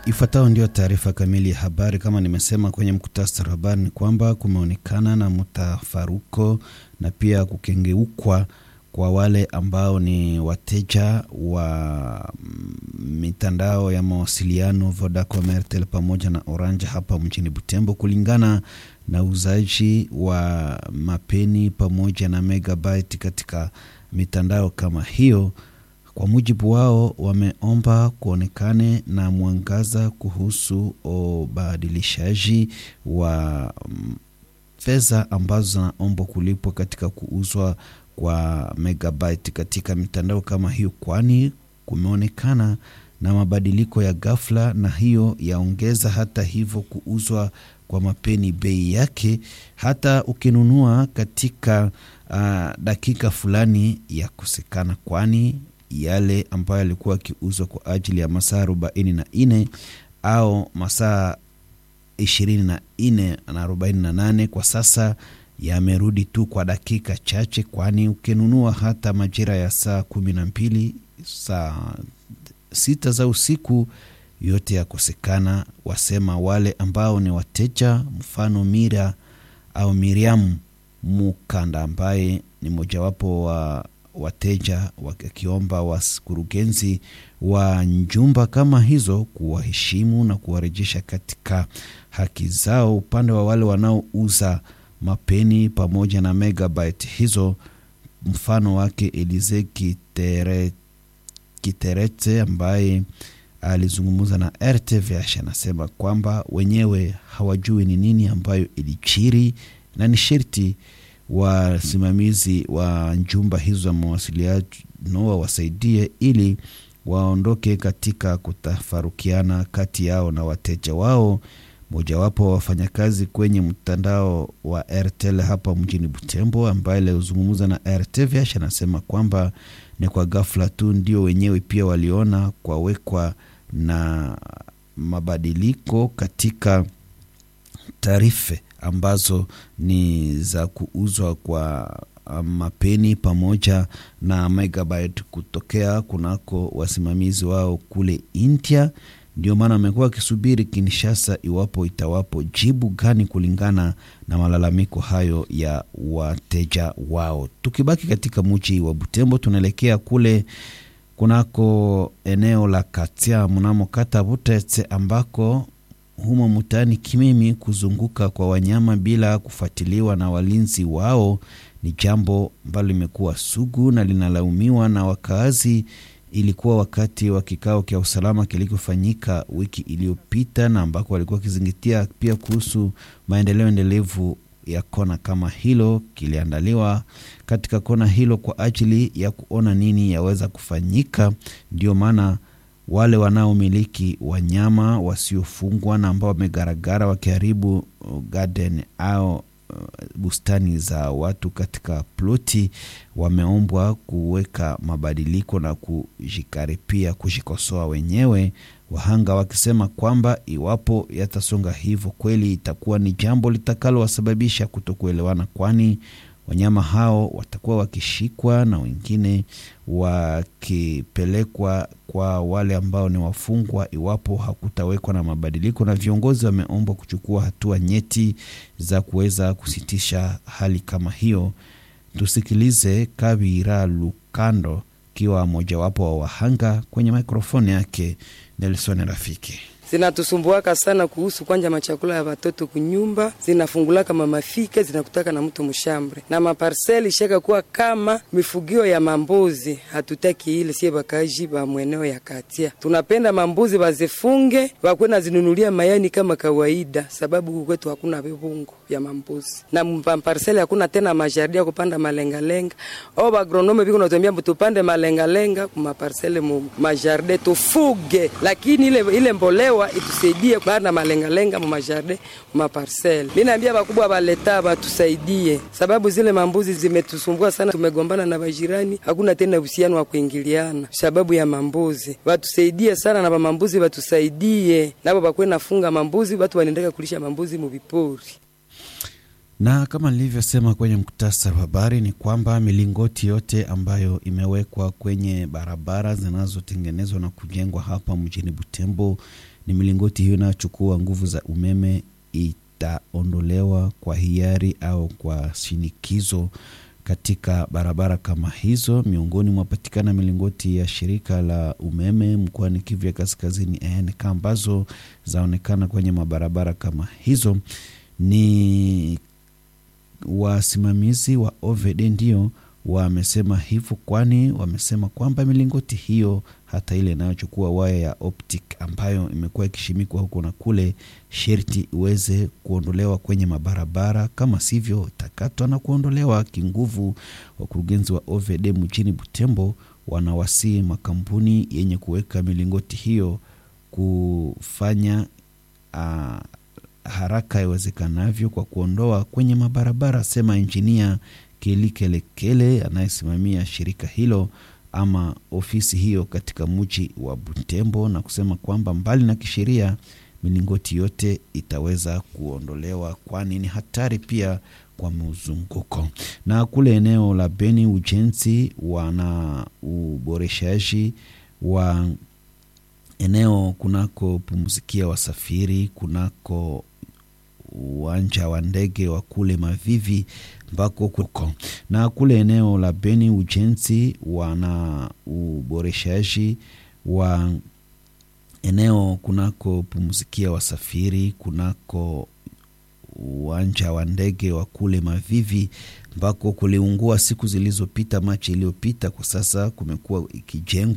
Ifuatayo ndio taarifa kamili ya habari. Kama nimesema kwenye mkutasari wa habari, ni kwamba kumeonekana na mtafaruko na pia kukengeukwa kwa wale ambao ni wateja wa mitandao ya mawasiliano Vodacom, Airtel pamoja na Orange hapa mjini Butembo, kulingana na uuzaji wa mapeni pamoja na megabyte katika mitandao kama hiyo. Kwa mujibu wao, wameomba kuonekane na mwangaza kuhusu ubadilishaji wa fedha ambazo zinaombwa kulipwa katika kuuzwa kwa megabyte katika mitandao kama hiyo, kwani kumeonekana na mabadiliko ya ghafla, na hiyo yaongeza hata hivyo kuuzwa kwa mapeni bei yake, hata ukinunua katika uh, dakika fulani ya kosekana, kwani yale ambayo yalikuwa yakiuzwa kwa ajili ya masaa arobaini na nne au masaa ishirini na nne na arobaini na nane kwa sasa yamerudi tu kwa dakika chache, kwani ukinunua hata majira ya saa kumi na mbili saa sita za usiku yote yakosekana, wasema wale ambao ni wateja. Mfano Mira au Miriam Mukanda ambaye ni mojawapo wa wateja wakiomba wakurugenzi wa njumba kama hizo kuwaheshimu na kuwarejesha katika haki zao, upande wa wale wanaouza mapeni pamoja na megabyte hizo. Mfano wake Elize Kitere, Kiterete ambaye alizungumza na RTVH anasema kwamba wenyewe hawajui ni nini ambayo ilichiri na ni sherti wasimamizi wa njumba hizo za mawasiliano wawasaidie ili waondoke katika kutafarukiana kati yao na wateja wao. Mojawapo wa wafanyakazi kwenye mtandao wa Airtel hapa mjini Butembo, ambaye alizungumza na RTVH anasema kwamba ni kwa ghafla tu ndio wenyewe pia waliona kwawekwa na mabadiliko katika taarifa ambazo ni za kuuzwa kwa mapeni pamoja na megabyte kutokea kunako wasimamizi wao kule India. Ndio maana wamekuwa wakisubiri Kinshasa iwapo itawapo jibu gani kulingana na malalamiko hayo ya wateja wao. Tukibaki katika mji wa Butembo, tunaelekea kule kunako eneo la Katia mnamo kata Butetse ambako humo mtaani Kimimi, kuzunguka kwa wanyama bila kufuatiliwa na walinzi wao ni jambo ambalo limekuwa sugu na linalaumiwa na wakaazi. Ilikuwa wakati wa kikao cha usalama kilichofanyika wiki iliyopita, na ambako walikuwa wakizingatia pia kuhusu maendeleo endelevu ya kona kama hilo. Kiliandaliwa katika kona hilo kwa ajili ya kuona nini yaweza kufanyika. Ndio maana wale wanaomiliki wanyama wasiofungwa na ambao wamegaragara wakiharibu garden au bustani za watu katika ploti wameombwa kuweka mabadiliko na kujikaripia kujikosoa wenyewe, wahanga wakisema kwamba iwapo yatasonga hivyo kweli itakuwa ni jambo litakalowasababisha kutokuelewana, kwani wanyama hao watakuwa wakishikwa na wengine wakipelekwa kwa wale ambao ni wafungwa iwapo hakutawekwa na mabadiliko, na viongozi wameombwa kuchukua hatua nyeti za kuweza kusitisha hali kama hiyo. Tusikilize Kabira Lukando akiwa mojawapo wa wahanga kwenye mikrofoni yake Nelson Rafiki. Zinatusumbuaka sana kuhusu kwanja machakula ya watoto kunyumba, zinafungulaka mamafike zinakutaka na mtu mshambre na maparseli ishaka kuwa kama mifugio ya mambuzi. Hatutaki ile sie bakaji ba mweneo ya katia, tunapenda mambuzi bazifunge wakwe na zinunulia mayani kama kawaida, sababu huku kwetu hakuna vivungo vya mambuzi na maparseli hakuna tena majardia kupanda malengalenga au bagronome biko natambia tupande malengalenga kumaparsele mu majarde tufuge, lakini ile, ile mboleo itusaidie bana malengalenga mu majardin mu maparcele. Mimi naambia bakubwa baleta batusaidie, sababu zile mambuzi zimetusumbua sana, tumegombana na bajirani, hakuna tena uhusiano wa kuingiliana sababu ya mambuzi. Batusaidie sana na mambuzi batusaidie nabo bakwe nafunga mambuzi, watu wanaendeka kulisha mambuzi mu vipori. Na kama nilivyosema kwenye muktasari wa habari ni kwamba milingoti yote ambayo imewekwa kwenye barabara zinazotengenezwa na kujengwa hapa mjini Butembo, ni milingoti hiyo inayochukua nguvu za umeme itaondolewa kwa hiari au kwa shinikizo katika barabara kama hizo. Miongoni mwapatikana milingoti ya shirika la umeme mkoani Kivu ya Kaskazini ENK ambazo zaonekana kwenye mabarabara kama hizo. Ni wasimamizi wa OVD ndio wamesema hivyo, kwani wamesema kwamba milingoti hiyo hata ile inayochukua waya ya optic ambayo imekuwa ikishimikwa huko na kule, sherti iweze kuondolewa kwenye mabarabara, kama sivyo itakatwa na kuondolewa kinguvu. Wakurugenzi wa OVD mjini Butembo wanawasii makampuni yenye kuweka milingoti hiyo kufanya uh, haraka iwezekanavyo kwa kuondoa kwenye mabarabara, sema injinia Kelikelekele anayesimamia shirika hilo ama ofisi hiyo katika mji wa Butembo, na kusema kwamba mbali na kisheria milingoti yote itaweza kuondolewa, kwani ni hatari pia kwa mzunguko. Na kule eneo la Beni, ujenzi wana uboreshaji wa eneo kunako pumzikia wasafiri kunako uwanja wa ndege wa kule Mavivi ambako kuko na kule eneo la Beni ujenzi wana uboreshaji wa eneo kunako pumzikia wasafiri kunako uwanja wa ndege wa kule Mavivi ambako kuliungua siku zilizopita, Machi iliyopita. Kwa sasa kumekuwa ikijengwa